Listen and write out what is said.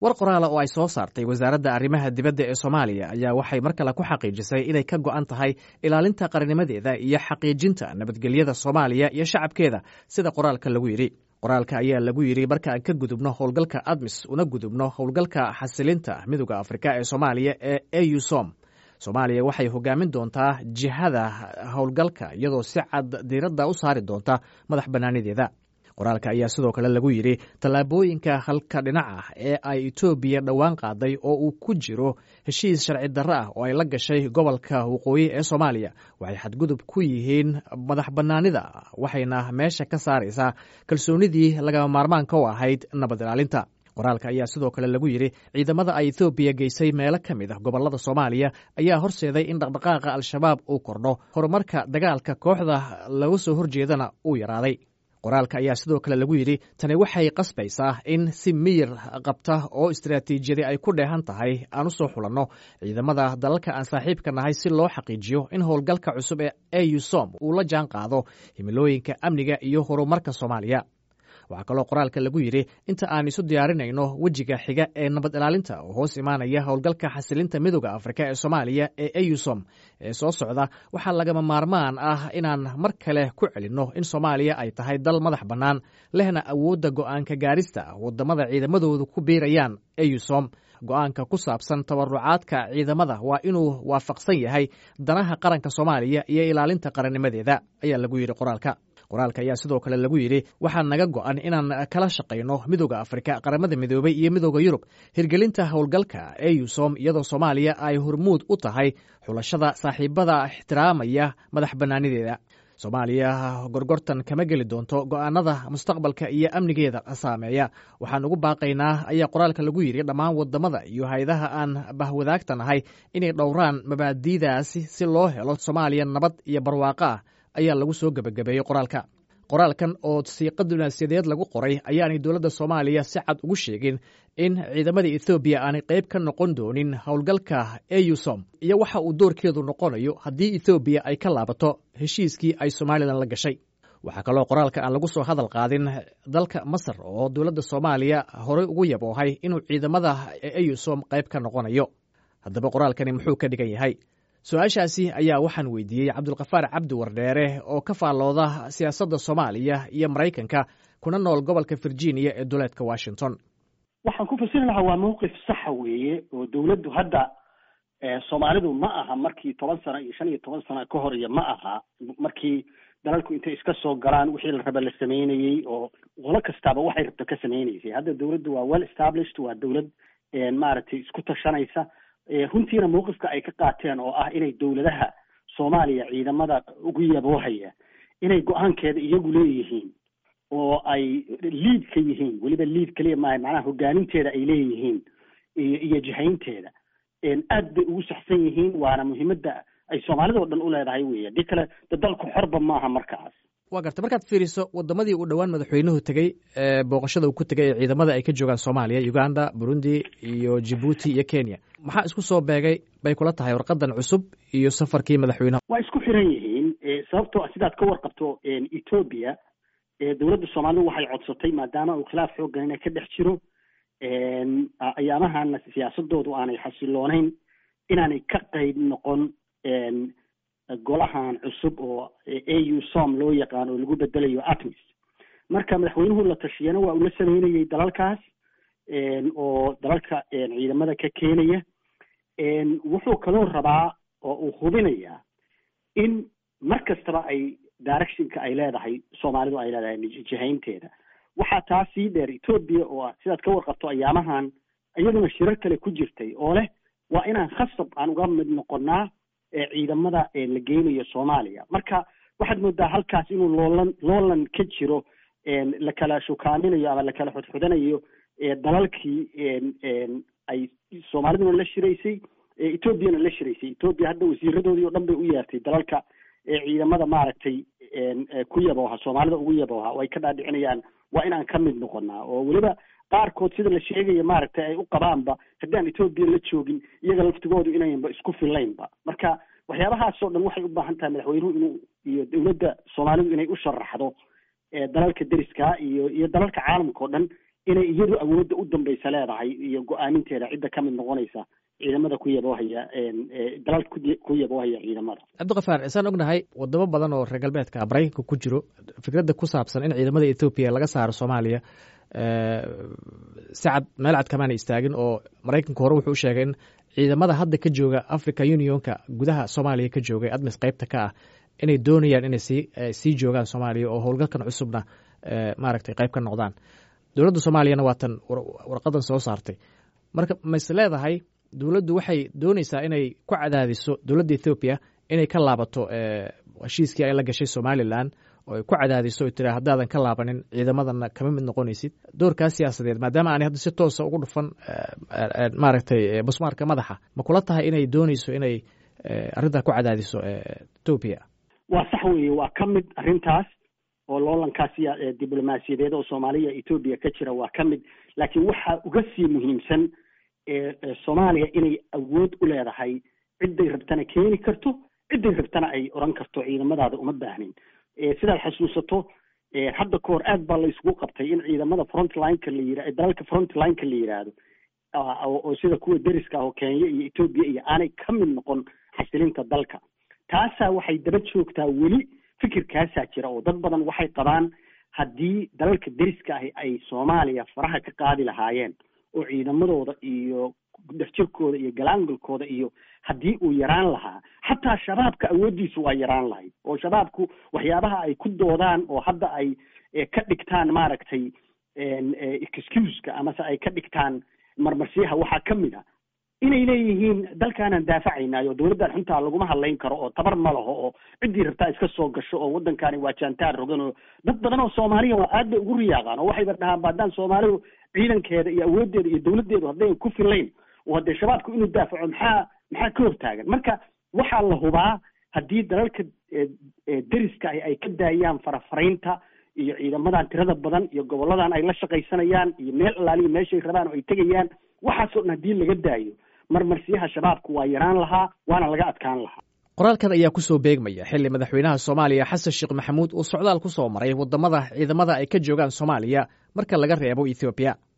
war qoraala oo ay soo saartay wasaaradda arrimaha dibadda ee soomaaliya ayaa waxay mar kale ku xaqiijisay inay ka go'an tahay ilaalinta qarnimadeeda iyo xaqiijinta nabadgelyada soomaaliya iyo shacabkeeda sida qoraalka lagu yidhi qoraalka ayaa lagu yidhi marka aan ka gudubno howlgalka admis una gudubno howlgalka xasilinta midooda afrika ee soomaaliya ee eusom soomaaliya waxay hogaamin doontaa jihada howlgalka iyadoo si cad diiradda u saari doonta madax bannaanideeda qoraalka ayaa sidoo kale lagu yidhi tallaabooyinka halka dhinac ah ee ay etoobiya dhowaan qaaday oo uu ku jiro heshiis sharci darro ah oo ay la gashay gobolka waqooyi ee soomaaliya waxay xadgudub ku yihiin madax bannaanida waxayna meesha ka saaraysaa kalsoonidii lagama maarmaanka u ahayd nabad ilaalinta qoraalka ayaa sidoo kale lagu yidhi ciidamada ay ethoobiya geysay meelo ka mid ah gobollada soomaaliya ayaa horseeday in dhaqdhaqaaqa al-shabaab uu kordho horumarka dagaalka kooxda laga soo horjeedana uu yaraaday qoraalka ayaa sidoo kale lagu yidhi tani waxay qasbaysaa in si miyir qabta oo istaraatiijiyadi ay ku dheehan tahay aan u soo xulanno ciidamada dalalka aan saaxiibka nahay si loo xaqiijiyo in howlgalka cusub ee eusom uu la jaan qaado himilooyinka amniga iyo horumarka soomaaliya waxaa kaloo qoraalka lagu yidhi inta aan isu diyaarinayno wejiga xiga ee nabad ilaalinta oo hoos imaanaya howlgalka xasilinta midooda afrika ee soomaaliya ee eusom ee soo socda waxaa lagama maarmaan ah inaan mar kale ku celinno in soomaaliya ay tahay dal madax bannaan lehna awoodda go'aanka gaarista waddamada ciidamadoodu ku biirayaan eusom go'aanka ku saabsan tabarucaadka ciidamada waa inuu waafaqsan yahay danaha qaranka soomaaliya iyo ilaalinta qarannimadeeda ayaa lagu yidhi qoraalka qoraalka ayaa sidoo kale lagu yidhi waxaa naga go'an inaan kala shaqayno midooda afrika qaramada midoobay iyo midooda yurub hirgelinta howlgalka eusom iyadoo soomaaliya ay hormuud u tahay xulashada saaxiibada ixtiraamaya madax bannaanideeda soomaaliya gorgortan kama geli doonto go'aanada mustaqbalka iyo amnigeeda saameeya waxaan ugu baaqaynaa ayaa qoraalka lagu yidhi dhammaan waddamada iyo hay-adaha aan bahwadaagta nahay inay dhowraan mabaadi'daasi si loo helo soomaaliya nabad iyo barwaaqo ah ayaa lagu soo gebagabeeyey qoraalka qoraalkan oo siiqa dunaasiyadeed lagu qoray ayaanay dowladda soomaaliya si cad ugu sheegin in ciidamada ethoobiya aanay qayb ka noqon doonin howlgalka eusom iyo waxa uu doorkeedu noqonayo haddii ethoobiya ay ka laabato heshiiskii ay somalilan la gashay waxaa kaloo qoraalka aan lagu soo hadal qaadin dalka masar oo dowladda soomaaliya horey ugu yaboohay inuu ciidamada eusom qayb ka noqonayo haddaba qoraalkani muxuu ka dhigan yahay su-aashaasi ayaa waxaan weydiiyey cabdulkafaar cabdi wardheere oo ka faallooda siyaasadda soomaaliya iyo maraykanka kuna nool gobolka virginia ee duleedka washington waxaan ku fasiri lahaa waa mawqif saxa weeye oo dowladdu hadda soomaalidu ma aha markii toban sano iyo shan iyo toban sano ka hor iyo ma aha markii dalalku intay iska soo galaan wixii la raba la sameynayey oo qolo kastaaba waxay rabto ka sameynaysay hadda dowladdu waa well established waa dowlad maaragtay isku tashanaysa runtiina mawqifka ay ka qaateen oo ah inay dowladaha soomaaliya ciidamada ugu yaboohaya inay go-aankeeda iyagu leeyihiin oo ay liid ka yihiin weliba liid kaliya maaha macnaha hogaaninteeda ay leeyihiin iyo iyo jihaynteeda aad bay ugu saxsan yihiin waana muhiimadda ay soomaalida o dhan u leedahay wey haddii kale de dalku xorba maaha markaas waa garta markaad fiiriso waddamadii uu dhowaan madaxweynuhu tegey booqashada uu ku tegay ee ciidamada ay ka joogaan soomaaliya uganda burundi iyo jibuuti iyo kenya maxaa isku soo beegay bay kula tahay warqadan cusub iyo safarkii madaxweynaha waa isku xiran yihiin sababtoo sidaad ka warqabto ethoobia dowladda soomaalidu waxay codsatay maadaama uu khilaaf xoogganina ka dhex jiro ayaamahana siyaasadoodu aanay xasiloonayn inaanay ka qayb noqon golahan cusub oo au som loo yaqaan oo lagu bedelayo atmis marka madaxweynuhu la tashiyana waa uu la sameynayay dalalkaas oo dalalka ciidamada ka keenaya wuxuu kaloo rabaa oo uu hubinayaa in mar kastaba ay directionka ay leedahay soomaalidu ay leedahay jihaynteeda waxaa taa sii dheer ethoobia oo sidaad ka warqabto ayaamahan iyaduna shirar kale ku jirtay oo leh waa inaan khasab aan uga mid noqonaa ciidamada la geynayo soomaaliya marka waxaad moodaa halkaas inuu loolan loolan ka jiro la kala shukaaminayo ama la kala xudxudanayo dalalkii ay soomaaliduna la shiraysay ethoobiana la shiraysay ethoobiya hadda wasiiradoodii oo dhan bay u yeertay dalalka ciidamada maaragtay ku yabooha soomaalida ugu yabooha oo ay ka dhaadhicinayaan waa inaan ka mid noqonaa oo weliba qaarkood sida la sheegaya maaragtay ay u qabaanba haddaan ethoobiya la joogin iyaga laftigoodu inaynba isku fillaynba marka waxyaabahaasoo dhan waxay u baahan tahay madaxweynuhu inuu iyo dowladda soomaalidu inay u sharaxdo dalalka deriska iyo iyo dalalka caalamka oo dhan inay iyadu awoodda u dambaysa leedahay iyo go-aaminteeda cidda ka mid noqonaysa ciidamada ku yaboohaya dalal ku yaboohaya ciidamada cabdikafaar isaan ognahay wadamo badan oo reer galbeedka maraykanka ku jiro fikradda ku saabsan in ciidamada ethoobiya laga saaro soomaaliya si cad meel cad kamaana istaagin oo maraykanka hore wuxuu u sheegay in ciidamada hadda ka jooga africa unionka gudaha soomaaliya ka joogay admis qaybta ka ah inay doonayaan inay sii sii joogaan soomaaliya oo howlgalkan cusubna maaragtay qayb ka noqdaan dowladda soomaaliyana waa tan warqadan soo saartay marka mas leedahay dowladdu waxay dooneysaa inay ku cadaadiso dowladda ethoobiya inay ka laabato heshiiskii ay la gashay somalilan oo ay ku cadaadiso o tira haddaadan ka laabanin ciidamadana kama mid noqonaysid doorkaas siyaasadeed maadaama aanay hadda si toosa ugu dhufan maaragtay busmaarka madaxa ma kula tahay inay dooneyso inay arrintaa ku cadaadiso etoobiya waa sax weeye waa ka mid arrintaas oo loolankaas diblomaasiyadeed oo soomaaliya etoobiya ka jira waa ka mid laakiin waxaa uga sii muhiimsan soomaaliya inay awood u leedahay cidday rabtana keeni karto cidday rabtana ay oran karto ciidamadaada uma baahnin sidaad xasuusato hadda ka hor aad baa la isugu qabtay in ciidamada frontlineka la yira dalalka frontlineka la yidhaahdo oo sida kuwa deriska ah oo kenya iyo etoobiya iyo aanay ka mid noqon xasilinta dalka taasaa waxay daba joogtaa weli fikirkaasaa jira oo dad badan waxay qabaan haddii dalalka deriska ahi ay soomaaliya faraha ka qaadi lahaayeen oo ciidamadooda iyo dhexjirkooda iyo galaangalkooda iyo haddii uu yaraan lahaa xataa shabaabka awooddiisu waa yaraan lahayd oo shabaabku waxyaabaha ay ku doodaan oo hadda ay ka dhigtaan maaragtay excuseka amase ay ka dhigtaan marmarsiyaha waxaa ka mid a inay leeyihiin dalkaanaan daafacaynayo dowladdan xuntaa laguma hadlayn karo oo tabar ma laho oo ciddii rabtaa iska soo gasho oo waddankaani waa jaantaar rogan oo dad badan oo soomaaliya waa aad bay ugu riyaaqaan oo waxayba dhahaan baadaan soomaalidu ciidankeeda iyo awooddeeda iyo dowladdeedu haddayn ku filayn oo haddee shabaabku inuu daafaco maxaa maxaa ka hortaagan marka waxaa la hubaa haddii dalalka deriska ah ay ka daayaan farafaraynta iyo ciidamadan tirada badan iyo goboladan ay la shaqaysanayaan iyo meel allaaliya meeshay rabaan oo ay tegayaan waxaasoo dhan haddii laga daayo marmarsiyaha shabaabku waa yaraan lahaa waana laga adkaan lahaa qoraalkan ayaa ku soo beegmaya xilli madaxweynaha soomaaliya xasan sheekh maxamuud uu socdaal ku soo maray waddamada ciidamada ay ka joogaan soomaaliya marka laga reebo ethoobiya